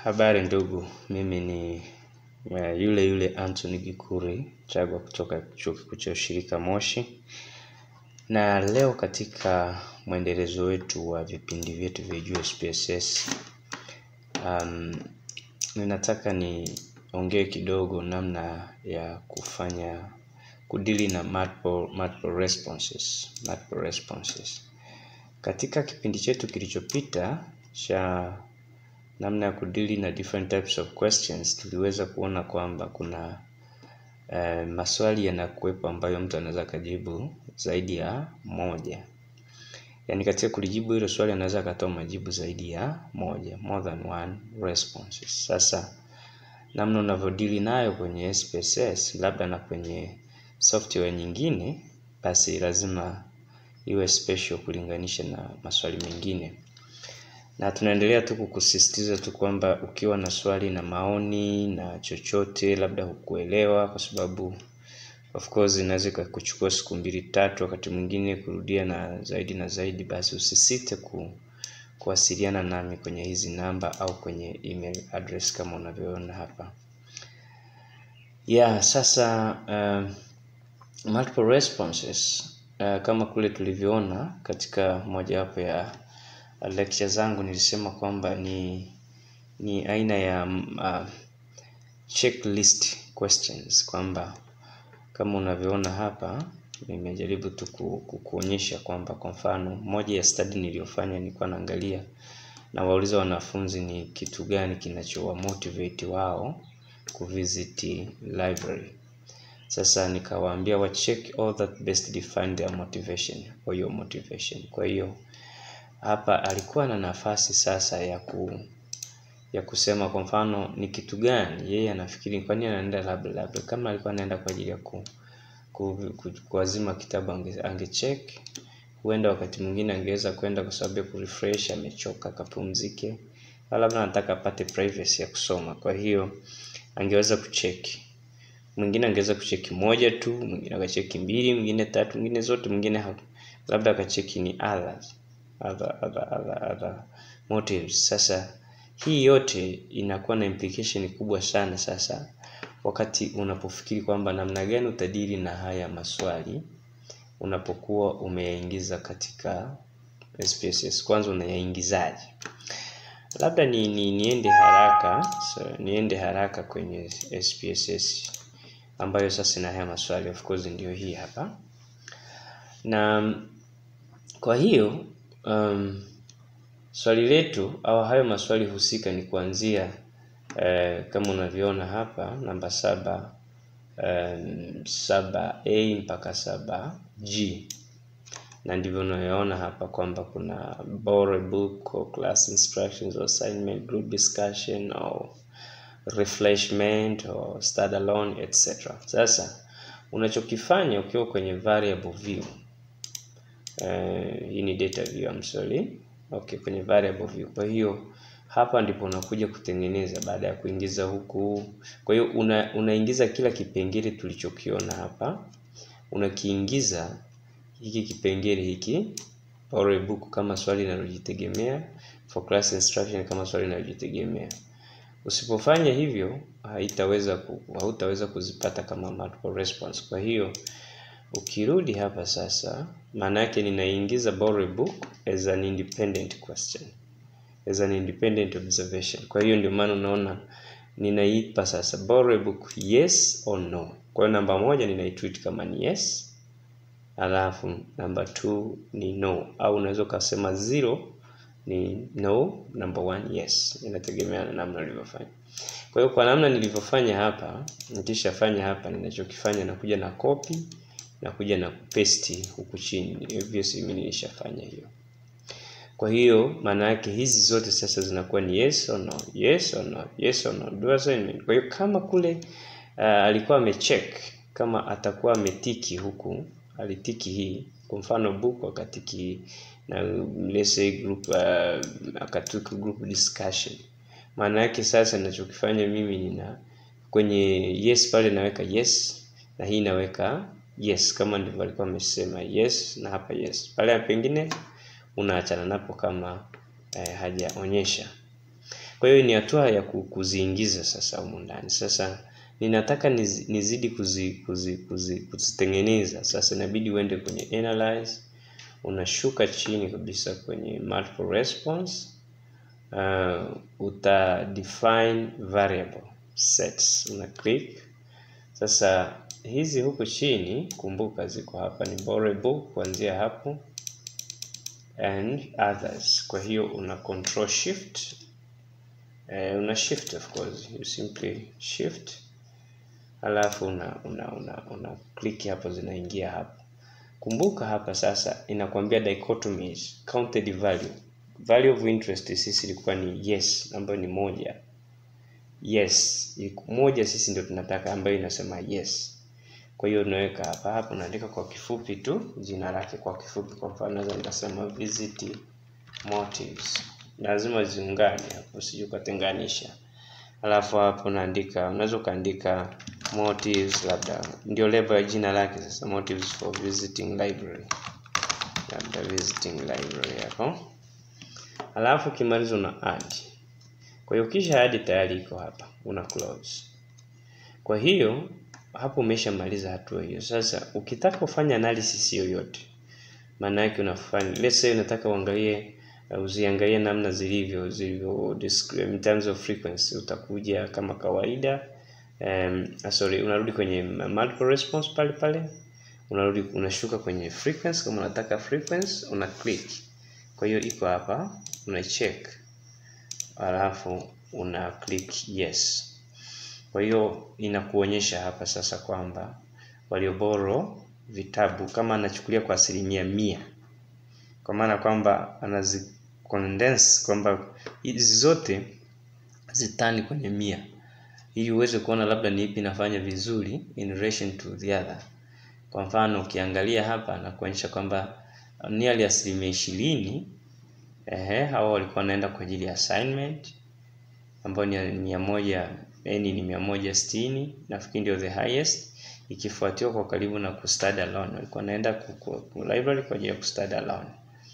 Habari ndugu, mimi ni uh, yule yule Anthony Gikuri Chagwa kutoka chuo kikuu cha ushirika Moshi, na leo katika mwendelezo wetu wa vipindi vyetu vya Jua SPSS um, ninataka niongee kidogo namna ya kufanya kudili na multiple, multiple responses, multiple responses. Katika kipindi chetu kilichopita cha namna ya kudili na different types of questions tuliweza kuona kwamba kuna eh, maswali yanakuwepo ambayo mtu anaweza akajibu zaidi ya moja yaani katika kulijibu hilo swali anaweza akatoa majibu zaidi ya moja more than one responses sasa namna unavyodili nayo kwenye SPSS labda na kwenye software nyingine basi lazima iwe special kulinganisha na maswali mengine na tunaendelea tu kukusisitiza tu kwamba ukiwa na swali na maoni na chochote labda hukuelewa kwa sababu of course inaweza ikakuchukua siku mbili tatu wakati mwingine kurudia na zaidi na zaidi basi usisite ku, kuwasiliana nami kwenye hizi namba au kwenye email address kama unavyoona hapa yeah sasa uh, multiple responses uh, kama kule tulivyoona katika mojawapo ya lecture zangu nilisema kwamba ni ni aina ya uh, checklist questions kwamba kama unavyoona hapa nimejaribu tu ku- ku- kuonyesha kwamba kwa mfano moja ya study niliyofanya nilikuwa naangalia na wauliza wanafunzi ni kitu gani kinachowa motivate wao kuvisit library sasa nikawaambia wa check all that best define their motivation or your motivation kwa hiyo hapa alikuwa na nafasi sasa ya ku ya kusema kwa mfano ni kitu gani yeye anafikiri kwa nini anaenda labda labda kama alikuwa anaenda kwa ajili ya ku, ku, ku, kuazima kitabu ange, angecheck huenda wakati mwingine angeweza kwenda kwa sababu ya kurefresh amechoka akapumzike au labda anataka apate privacy ya kusoma kwa hiyo angeweza kucheki mwingine angeweza kucheki moja tu mwingine akacheki mbili mwingine tatu mwingine zote mwingine ha- labda akacheki ni others other, other, other, other motives sasa hii yote inakuwa na implication kubwa sana sasa wakati unapofikiri kwamba namna gani utadili na haya maswali unapokuwa umeyaingiza katika SPSS kwanza unayaingizaje labda ni, ni niende haraka so, niende haraka kwenye SPSS ambayo sasa ina haya maswali of course ndio hii hapa na kwa hiyo um, swali letu au hayo maswali husika ni kuanzia eh, kama unavyoona hapa namba saba um, saba a mpaka saba g na ndivyo unayoona hapa kwamba kuna borrow a book or class instructions or assignment group discussion or refreshment or study alone etc sasa unachokifanya ukiwa kwenye variable view eh, hii ni data view I'm sorry okay kwenye variable view kwa hiyo hapa ndipo unakuja kutengeneza baada ya kuingiza huku kwa hiyo una, unaingiza kila kipengele tulichokiona hapa unakiingiza hiki kipengele hiki borrow a book kama swali linalojitegemea for class instruction kama swali linalojitegemea usipofanya hivyo haitaweza ku, hautaweza kuzipata kama multiple response kwa hiyo ukirudi hapa sasa maana yake ninaingiza borrow a book as an independent question as an independent observation kwa hiyo ndio maana unaona ninaipa sasa borrow a book yes or no kwa hiyo namba moja ninaitreat kama ni yes alafu namba two ni no au unaweza ukasema zero ni no number one yes inategemea na namna ulivyofanya kwa hiyo kwa namna nilivyofanya hapa nikishafanya hapa ninachokifanya nakuja na copy nakuja na paste huku chini obviously mimi nilishafanya hiyo kwa hiyo maana yake hizi zote sasa zinakuwa ni yes or no yes or no yes or no do assignment kwa hiyo kama kule uh, alikuwa amecheck kama atakuwa ametiki huku alitiki hii kwa mfano book akatiki na let's say group uh, akatiki group discussion maana yake sasa ninachokifanya mimi nina kwenye yes pale naweka yes na hii naweka yes kama ndivyo alikuwa amesema yes na hapa yes pale pengine unaachana napo kama eh, hajaonyesha Kwa hiyo ni hatua ya ku- kuziingiza sasa humu ndani. Sasa ninataka nizi- nizidi kuzi, kuzi, kuzi, kuzitengeneza. Sasa inabidi uende kwenye analyze, unashuka chini kabisa kwenye multiple response uh, uta define variable sets, una click sasa. Hizi huku chini kumbuka, ziko hapa ni borrowable kuanzia hapo and others. Kwa hiyo una control shift eh, una shift of course, you simply shift alafu una una una, una click hapo, zinaingia hapo. Kumbuka hapa sasa inakwambia dichotomies counted value value of interest sisi ilikuwa ni yes, ambayo ni moja. Yes, iliku- moja sisi ndio tunataka, ambayo inasema yes. Kwa hiyo unaweka hapa hapa, unaandika kwa kifupi tu jina lake kwa kifupi. Kwa mfano naweza nikasema visit motives, lazima ziungane hapo, usije ukatenganisha. Alafu hapo unaandika, unaweza ukaandika motives, labda ndio label ya jina lake. Sasa motives for visiting library, labda visiting library hapo. Alafu ukimaliza una add. Kwa hiyo kisha add tayari iko hapa, una close. Kwa hiyo hapo umeshamaliza hatua hiyo. Sasa ukitaka kufanya analysis yoyote, maana yake unafanya let's say unataka uangalie uh, uziangalie namna zilivyo zilivyo descri- in terms of frequency, utakuja kama kawaida um, ah, sorry, unarudi kwenye multiple response pale pale, unarudi unashuka kwenye frequency. Kama unataka frequency una click, kwa hiyo iko hapa, una check alafu una click yes. Kwa hiyo inakuonyesha hapa sasa kwamba walioboro vitabu kama anachukulia kwa asilimia mia, kwa maana kwamba anazi condense kwamba hizi zote zitani kwenye mia, ili uweze kuona labda ni ipi inafanya vizuri in relation to the other. Kwa mfano ukiangalia hapa na kuonyesha kwamba nearly asilimia ishirini ehe, hao walikuwa wanaenda kwa ajili ya assignment ambayo ni mia moja yani ni mia moja sitini nafikiri ndio the highest, ikifuatiwa kwa karibu na kustudy alone, walikuwa wanaenda ku, ku, ku library kwa ajili ya kustudy alone.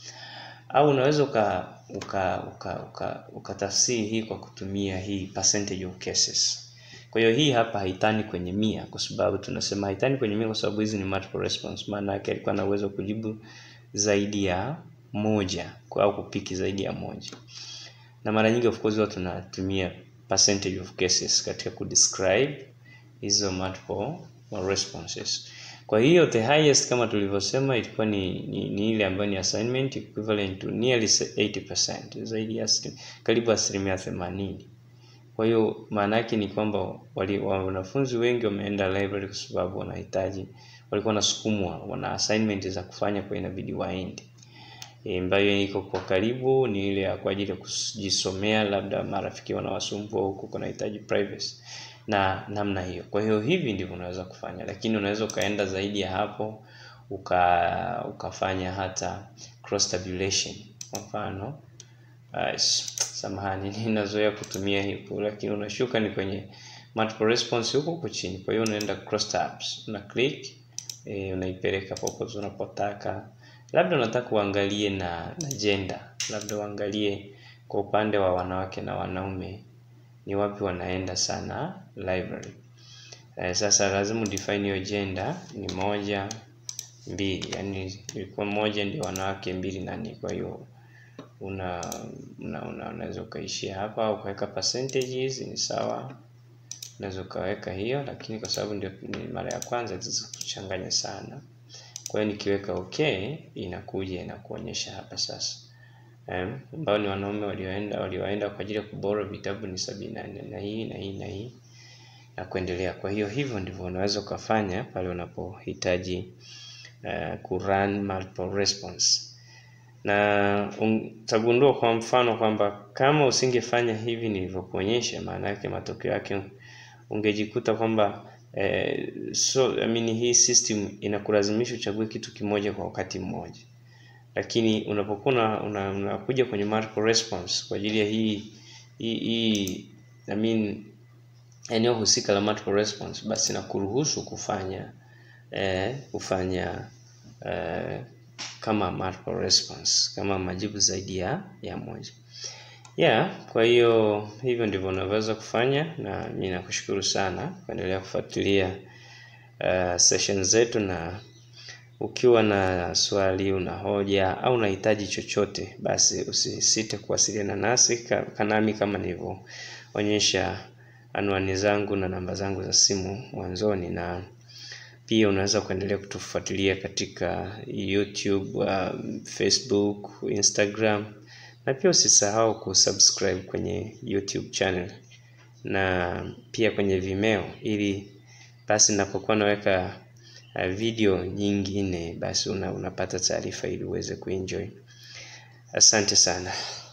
Au unaweza uka uka uka uka ukatafsiri hii kwa kutumia hii percentage of cases. Kwa hiyo hii hapa haitani kwenye mia, kwa sababu tunasema haitani kwenye mia kwa sababu hizi ni multiple response. Maana yake alikuwa na uwezo wa kujibu zaidi ya moja kwa au kupiki zaidi ya moja na mara nyingi of course huwa tunatumia percentage of cases katika kudescribe hizo multiple responses. Kwa hiyo the highest kama tulivyosema ilikuwa ni, ni, ni ile ambayo ni assignment equivalent to nearly 80%, zaidi ya asilim- karibu asilimia themanini. Kwa hiyo maana yake ni kwamba wali- wa- wanafunzi wengi wameenda library kwa sababu wanahitaji, walikuwa wanasukumwa, wana assignment za kufanya, kwa inabidi waende E, ambayo iko kwa karibu ni ile ya kwa ajili ya kujisomea, labda marafiki wanawasumbua huku, kunahitaji privacy na namna hiyo. Kwa hiyo hivi ndivyo unaweza kufanya, lakini unaweza ukaenda zaidi ya hapo uka ukafanya hata cross tabulation. Kwa mfano uh, samahani, ninazoea kutumia hipo, lakini unashuka ni kwenye multiple response huko huko chini. Kwa hiyo unaenda cross tabs, una click e, unaipeleka popote unapotaka labda unataka uangalie na, na gender, labda uangalie kwa upande wa wanawake na wanaume ni wapi wanaenda sana library. Eh, sasa lazima udefine hiyo gender ni moja mbili, yani ilikuwa moja ndio wanawake, mbili nani. Kwa hiyo una una una- unaweza ukaishia hapa au ukaweka percentages ni sawa, unaweza ukaweka hiyo, lakini kwa sababu ndio ni mara ya kwanza kuchanganya sana kwa hiyo nikiweka okay inakuja inakuonyesha hapa sasa Em, ambao ni wanaume walioenda walioenda kwa ajili ya kubora vitabu ni sabini na nne na hii na hii na hii na kuendelea. Kwa hiyo hivyo ndivyo unaweza ukafanya pale unapohitaji uh, kurun multiple response, na utagundua kwa mfano kwamba kama usingefanya hivi nilivyokuonyesha, maana yake matokeo yake ungejikuta kwamba eh, so I mean, hii system inakulazimisha uchague kitu kimoja kwa wakati mmoja, lakini unapokuwa una- una- unakuja kwenye multiple response kwa ajili ya hii hii, hii I mean, eneo husika la multiple response, basi inakuruhusu kufanya eh, kufanya eh, kama multiple response, kama majibu zaidi ya ya moja. Yeah, kwa hiyo hivyo ndivyo unaweza kufanya na mimi nakushukuru sana kuendelea kufuatilia uh, session zetu na ukiwa na swali, una hoja au unahitaji chochote, basi usisite kuwasiliana nasi kanami kama nilivyoonyesha anwani zangu na namba zangu za simu mwanzoni, na pia unaweza kuendelea kutufuatilia katika YouTube, um, Facebook, Instagram na pia usisahau kusubscribe kwenye YouTube channel na pia kwenye Vimeo ili basi napokuwa naweka video nyingine basi una, unapata taarifa ili uweze kuenjoy. Asante sana.